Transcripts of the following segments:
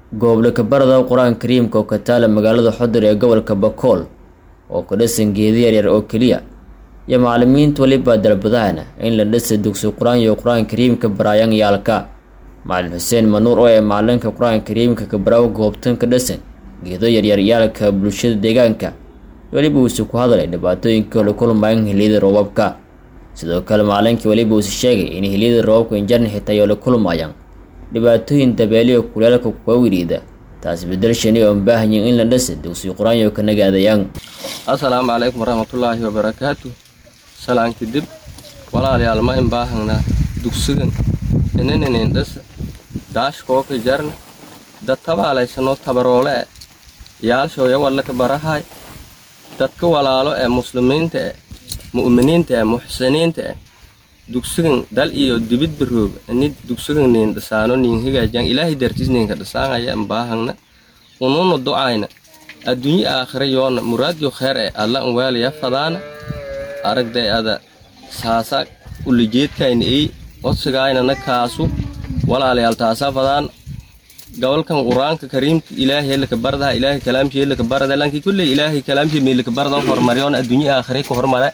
gooble kabarada qur-aanka kariimka oo ka taala magaalada xodir ee gobolka bakool oo ka dhisan geeda yaryar oo keliya iyo macalimiinta weliba dalbadahana in la dhisa dugsi qur-aan iyo qur-aanka kariimka baraayaan yaalka macalin xuseen manuur oo ee macalinka qur-aanka kariimka kabaraawo goobtan ka dhisan geedo yaryar yaalka bulshada deegaanka weliba uuse ku hadlay dhibaatooyinka la kulmayaan heliyada roobabka sidoo kale macalinkii weliba uuse sheegay in heliyada roobabka injarna xitaa ay la kulmayaan dhibaatooyin dabeeliyo kuleelka kuwa wiriida taas bedelshani oo baahanyin in la dhisa dugsi qur-aanyo ka nagaadayaan assalaamu calaykum waraxmatullaahi wabarakaatu salaan kadib walaalayaal ma in baahangnaa dugsigan ininanin dhis daashkooka jarna dad tabaalaysanoo tabaroole e yaalshooya wallaka barahay dadka walaalo ee muslimiinta e mu'miniinta e muxsiniinta e dugsigan dal iyo dibid barooga ini dugsigan nin dhisaano nin hagaajan ilaahay dartiis ninka dhisaanaya in baahangna ununa ducayna adduunye aakhira yoona muraadyo kheer e alla n waalaya fadaana aragday ada saasa ulijeedkayna ey codsigaynana kaasu walaalayaal taasaa fadaan gobolkan qur-aanka kariimka ilaahay laka baradaha ilaahay kalaamshii laka barada lankii kulley ilaahay kalaamshii mi laka barada hormaryoona adduunye aakhira ka hormare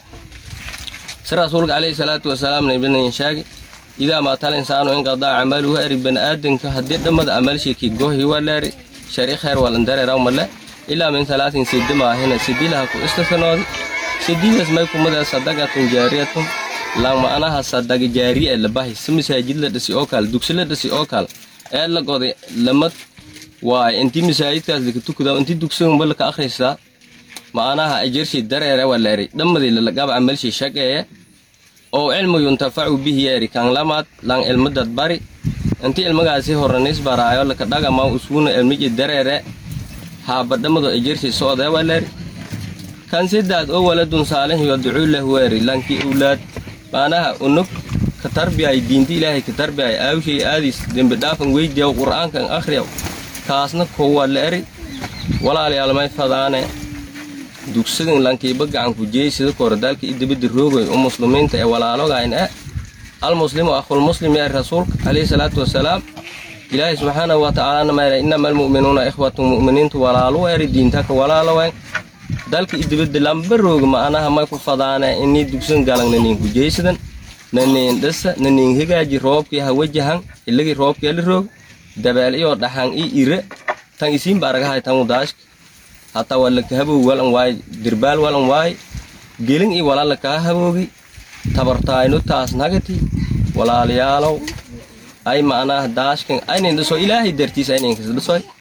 si rasuulka calayhi salaatu wasalaam nabinan shaagi idaa maatal insaanu inqadaa camaluhu eri baniaadanka haddii dhammada amalshiki gohi waleeri shari khayr walandareeraw male ilaa min salaatin sidi maahina sidilaha ku istasanoodi sididas may kumada sadaqatun jaariyatun lang ma'anaha sadaga jaariya ee labahi si masaajid la dhisi oo kale dugsi la dhisi oo kale ee la goday lamad waay intii masaajidkaas laka tukadaa intii dugsiganba laka akhrisaa ma'anaha ajarshii dareere waleeri dhammadii lalagaba amalshii shaqeeye oo cilmu yuntafacu bihi yeeri kan lamaad lang ilmadad bari intii ilmagaasi horanis baraayo laka dhagama usuuna ilmiji dareere haabadhamado ajarshii socdee waleeri kan sidaad oo waladun saalix yadcuu lahu weeri lankii owlaad maanaha unug ka tarbiyay diinta ilaahay ka tarbiyay aawshay aadis dembi dhaafan weydiyaw qur'aankan akhriyaw kaasna kowa la eri walaalayaal may fadaane dugsigan lankiiba gacanku jeey sida koordaalka iyo dibadda roogoy u muslimiinta ee walaalogayn e almuslimu akhulmuslim yaa rasuulka calayhi salaatu wasalaam ilaahay subxaanahu wa tacaalana mayra inama almu'minuuna ikhwatun mu'miniintu walaalu eri diintaka walaalowayn dalka iyo dibadda lamba rooga ma'anaha may ku fadaane inii dugsan galan naniinku jeysadan naniin dhisa naniin hegaaji roobkii ha wajahan ilagii roobkee la roog dabeel iyo dhaxan iyo ire tan isiinba aragahay tanu daashka hataa waa laka haboog walan waay dirbaal walan waay gelin iyo walaa lakaa haboogi tabartaayno taas nagati walaalayaalow ay ma'anaha daashkan aynin dhiso ilaahay dartiis ayninkas dhisoy